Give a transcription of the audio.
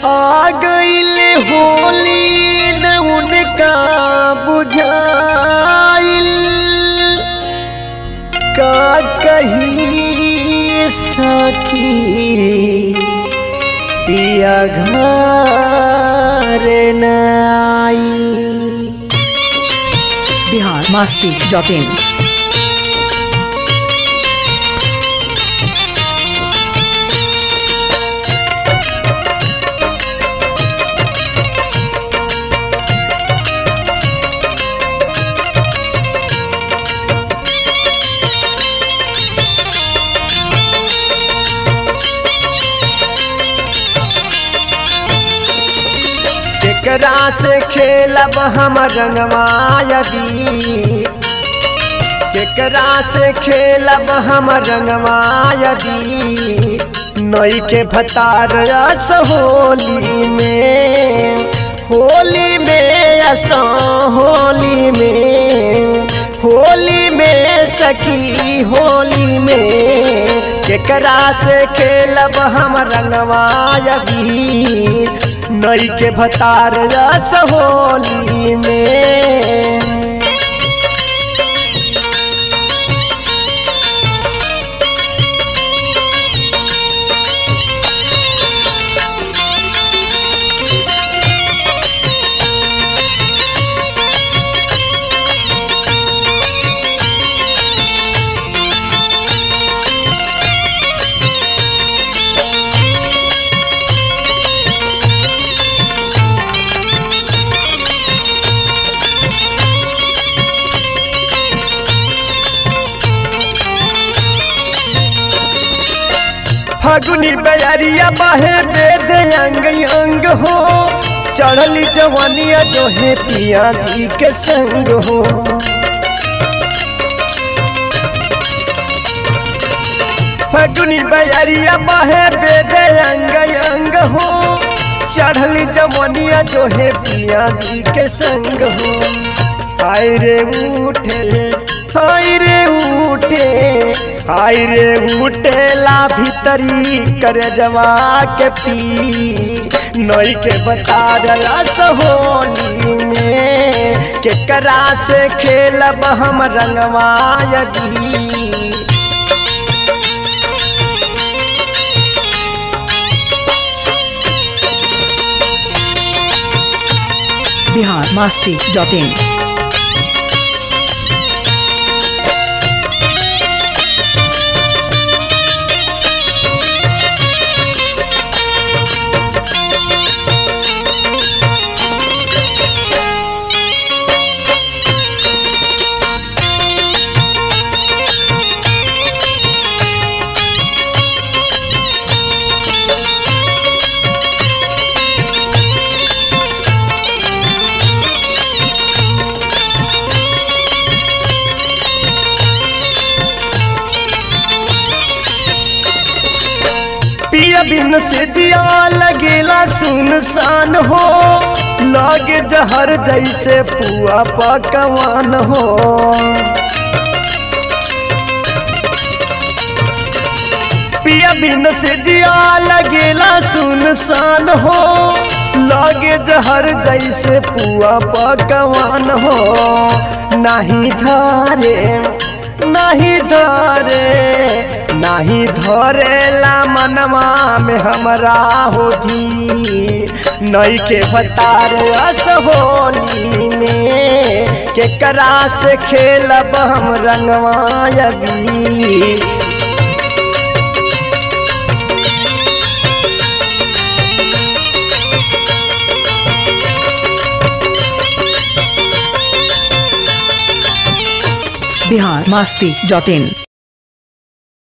आ गईल होली न उनका बुझाइल का कही सकी पिया घर न आई बिहार मास्ती डॉट इन केकरा से खेलब हम रंगमायदी केकरा से खेलब हम रंगमायदी नई के भतार रस होली में होली में असो होली में होली में सखी होली में केकरा से खेलब हम रंगमायदी नई के भतार रस होली में फगुनी बैरिया बाहे वेद अंग अंग हो चढ़ली जवानिया जो है पिया जी के संग हो फगुनी बैरिया बाहे वेद अंग अंग हो चढ़ली जवानिया जो है पिया जी के संग हो हाय रे उठे हाय रे उठे हाय रे उठेला भीतरी कर जवा के पी नई के बता रस होली में केकरा से खेलब हम रंगवायदी बिहार मास्ती डॉट इन पिया बिन से दिया लगेला सुनसान हो लागे जहर जैसे पुआ पकवान हो पिया बिन से दिया लगेला सुनसान हो लागे जहर जैसे पुआ पकवान हो नहीं धारे नहीं धरे नहीं धरेला मनवा में हमरा होती नई के भतार अस होली में केकरा से खेलब हम रंगवायबी बिहार मास्ती डॉट इन